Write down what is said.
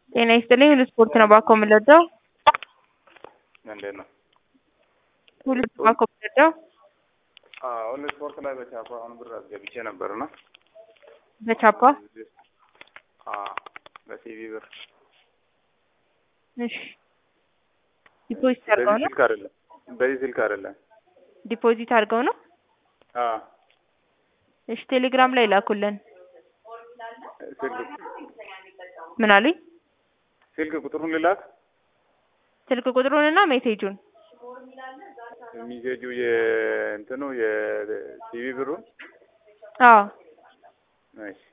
ጤና ይስጥልኝ ሁሉ ስፖርት ነው ባኮ የምንወደው እንዴት ነው? ሁሉ ባኮ የምንወደው ሁሉ ስፖርት ላይ በቻፓ አሁን ብር አስገብቼ ነበርና በቻፓ በሲቪ ብር እሺ ዲፖዚት አድርገው በዚህ ነው ስልክ አይደለም፣ በዚህ ስልክ አይደለም። ዲፖዚት አድርገው ነው እሺ ቴሌግራም ላይ ላኩልን ስልክ ምን አሉኝ ስልክ ቁጥሩን ልላክ። ስልክ ቁጥሩንና ሜሴጁን ሚሴጁ የእንትኑ የሲቪ ብሩን አዎ እሺ